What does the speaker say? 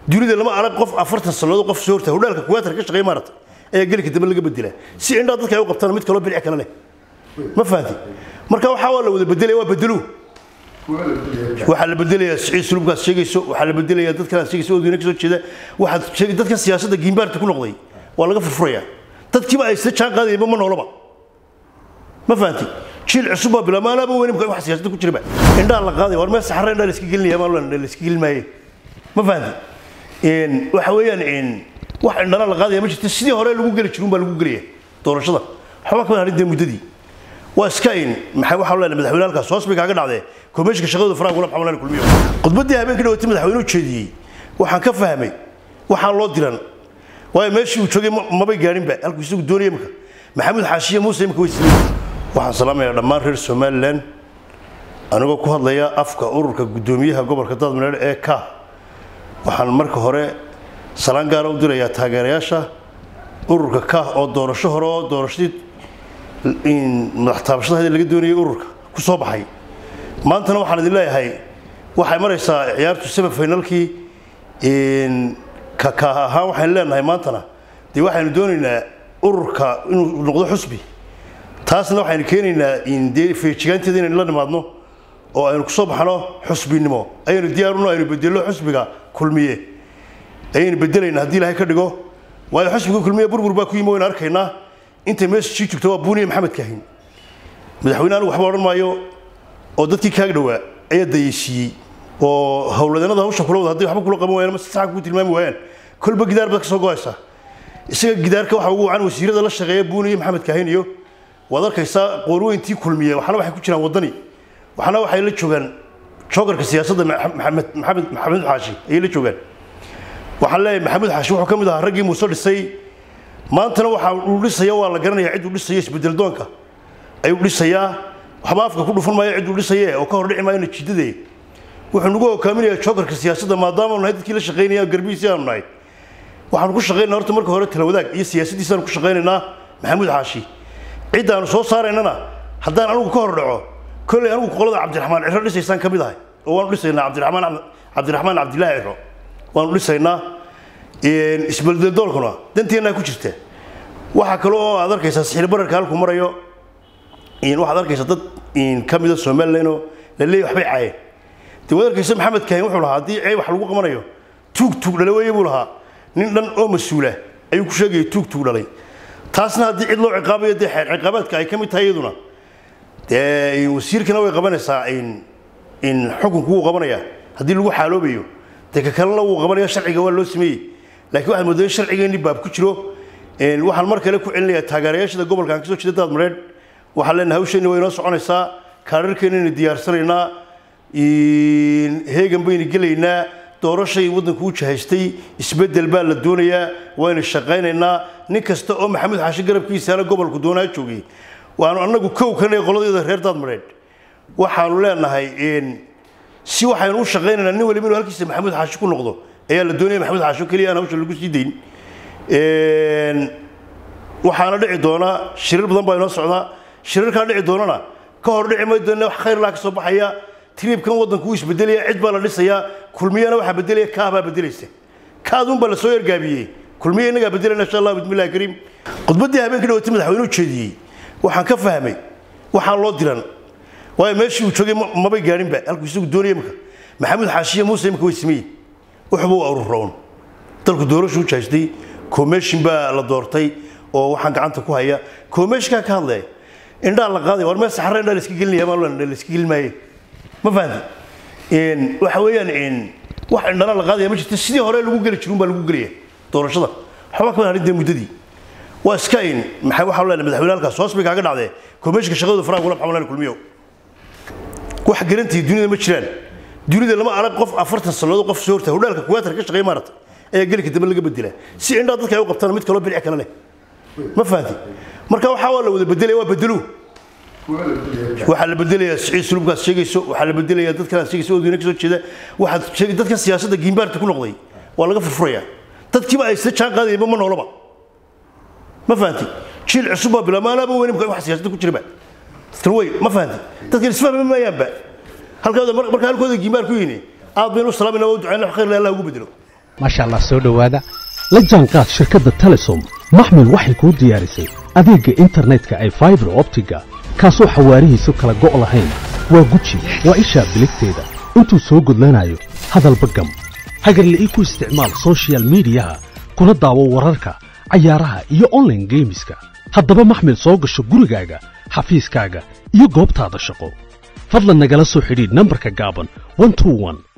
dunida lama arag qof afartan sannadood qof soo horta hodhaalka kuwaatar ka shaqeeya maarata ayaa gelika dambe laga bedelaa si indhaa dadka ay u qabtaan mid kaloo bilic kale leh ma fahanti marka waxaa waa la wada bedelaya waa bedeluu waxaa la bedelayaa siciid sulubkaas sheegayso waxaa la bedelayaa dadkan sheegayso odweyne ka soo jeeda waxaad sheegay dadkan siyaasadda giimbaarta ku noqday waa laga furfurayaa dadkiiba ay isla jaan qaadayeenba ma noolaba ma fahanti jiil cusub baa bilaabma anaaba weyne wax siyaasadda ku jiraba indhaa la qaaday war meel saxare indhaa la iska gelinaya maa la iska gelin maaye ma fahanti waxa weeyaan wax indhana la qaadaya ma jirta sidii hore lagu geli jiruun baa lagu gelaya doorashada waxba kama harin dee muddadii waa iska in maxay waxaa leenahay madaxweyne halkaas hoos bay kaaga dhacdee komishinka shaqadooda faraha kula maxamed kulmiyo khudbaddii habeenkii dhawatay madaxweynuhu jeediyey waxaan ka fahmay waxaan loo diran waayo meeshii uu joogay mabay gaadhinba halkuu isagu doonaya imika maxamed xaashiye muuse imika way siiyey waxaan salaamayaa dhammaan reer somalilan anigoo ku hadlaya afka ururka guddoomiyaha gobolka daadmareer ee ka waxaan marka hore salaan gaara u dirayaa taageerayaasha ururka ka oo doorasho hore oo doorashadii madax taabashada laga doonayay ururka ku soo baxay maantana waxaan idin leeyahay waxay maraysaa ciyaartu semi finalkii ka ahaan waxaynu leenahay maantana dee waxaynu doonaynaa ururka inuu noqdo xusbi taasna waxaynu keenaynaa dee feejigaanteeda inaynu la nimaadno oo aynu kusoo baxno xusbinimo ayaynu diyaarino aynu bedello xusbiga kulmiye ayaynu bedelaynaa haddii ilaahay ka dhigo waayo xusbiga kulmiye burbur baa ku yimi waynu arkaynaa intay meesha sii joogto waa buuniya maxamed kaahin madaxweyne anigu waxba odhan maayo oo dadkii kaaga dhowaa ayaa dayeysiiyey oo howladeennada hawsha kula wada hadday waxba kula qaban waayaan ama si saxa kuu tilmaami waayaan kolba gidaar baad ka soo go'aysaa isaga gidaarka waxa ugu wacan wasiirada la shaqeeya buuniya maxamed kaahin iyo waad arkaysaa qoorweyntii kulmiye waxna waxay ku jiraan waddani waxna waxay la joogaan joogarka siyaasadda maxamed maxamed maxamed xaashi ayay la joogaan waxaan leeyahay maxamed xaashi wuxuu ka mid ahaa raggii muuse dhisay maantana waxa uu dhisaya waa la garanayaa cid uu dhisaya isbedel doonka ayuu dhisayaa waxba afka ku dhufan maayo cid uu dhisaye oo ka hor dhici maayo natiijadee wuxuu nagu hogaaminayaa joogarka siyaasadda maadaama nahay dadkii la shaqaynaya garbihiisii aanu nahay waxaanu ku shaqaynaa horta marka hore tala wadaag iyo siyaasaddiisaanu ku shaqaynaynaa maxamuud xaashi ciddaanu soo saaraynana haddaan anigu ka hor dhaco kolley anigu qolada cabdiraxmaan ciro dhisaysaan ka mid ahay oo waanu dhisaynaa cabdiraxmaan cabdiraxmaan cabdilaahi ciro waanu dhisaynaa isbeldeldoolkuna danteennaa ku jirta waxaa kale oo aad arkaysaa sixir bararka halkuu marayo waxaad arkaysaa dad ka mida somalilan oo la leeyahy waxbay caayeen dee waad arkaysa maxamed kaahin wuxuu lahaa haddii ceeb wax lagu qabanayo tuug tuug dhalay weeye buu lahaa nin dhan oo mas-uula ayuu ku sheegayay tuug tuug dhalay taasna haddii cid loo ciqaabayo dee xeer ciqaabaadka ay ka mid tahay iyaduna dee wasiirkana way qabanaysaa in xukunku wuu qabanaya haddii lagu xaaloobayo dee ka kalena wuu qabanaya sharciga waa loo sameeyey laakiin waxaad moodaa in sharcigeenni baab ku jiro waxaan mar kale ku celinayaa taageerayaashada gobolkan kasoo jeeda daadmareed waxaan leenahay hawsheenni way inoo soconaysaa kaararkeennaynu diyaarsanaynaa heegan baynu gelaynaa doorashay waddanku u jahaystay isbeddel baa la doonayaa waynu shaqaynaynaa nin kasta oo maxamed xaashi garabkiisaana gobolku doonaa joogay waanu annagu kow kanay qoladeeda reer daadmareed waxaanu leenahay si waxaynu u shaqaynaynaa nin waliba inuu halkiisa maxamuud xaashi ku noqdo ayaa la doonaya maxamuud xaashi oo keliya aan hawsha lagu sii dayn waxaana dhici doonaa shirar badan baa inoo socdaa shirarkaa dhici doonana ka hor dhici may doona wax khayr laa ka soo baxaya tiriibkan waddanku wuu isbedelaya cid baa la dhisayaa kulmiyana waxaa bedelaya kaah baa bedelaysa kaadun baa lasoo ergaabiyey kulmiya innagaa bedelayna insha allah bismillahi kariim khudbaddii habeenkii dhawatay madaxweynuhu jeediyey waxaan ka fahmay waxaan loo diran waayo meeshii uu joogay mabay gaadhinba halkuu isagu doonaya imika maxamed xaashiye muuse imika way sameeyey wuxuba u ururroon dalku doorashu u jahaystay commission baa la doortay oo waxaan gacanta ku haya commissionkaa ka hadlaya indhaa la qaaday war meel saxare indhaa la iska gelinaya maa la iska gelin maaye ma fahanti waxa weeyaan wax indhana la qaadaya ma jirta sidii hore lagu geli jiruun baa lagu gelaya doorashada waxba kama harin dee muddadii waa iska in maxay waxaa leenahay madaxweyne halkaas hoos bay kaaga dhacdee komishinka shaqadooda faraha kula maxamed kulmiyo wax garantii dunida ma jiraan dunida lama arag qof afartan sannadood qof soo horta hodhaalka kuwaatar ka shaqeeya maarata ayaa gelika dambe laga bedelaa si indhaa dadka ay u qabtaan mid kaloo bilic kale leh ma fahanti marka waxaa waa la wada bedelaya waa bedeluu waxaa la bedelayaa siciid sulubkaas sheegayso waxaa la bedelayaa dadkan sheegayso odweyne ka soo jeeda waxaad sheegay dadkan siyaasadda giimbaarta ku noqday waa laga furfurayaa dadkiiba ay isla jaan qaadayeenba ma noolaba ma fahanti jiil cusub baa bilaabma anaaba weyne wax siyaasadda ku jiraba dadkan wey ma fahanti dadkan isfahmi maayaanba halkooda marka halkooda giimbaar ku yini aad baynu u salaamayna waa u ducayna wax khayr leh allah ugu bedelo maasha allah soo dhowaada la jaanqaad shirkadda telesom maxmil waxay kuu diyaarisay adeegga internetka ay faibar optiga kaasoo xawaarihiisu kala go' lahayn waa guji waa ishaa biligteeda intuu soo gudlanayo hadalba gam hagarle ii ku isticmaal sochial midiyaha kuna daawo wararka cayaaraha iyo onlaine geemiska haddaba maxmil soo gasho gurigaaga xafiiskaaga iyo goobtaada shaqo fadlan nagala soo xidhiidh nambarka gaaban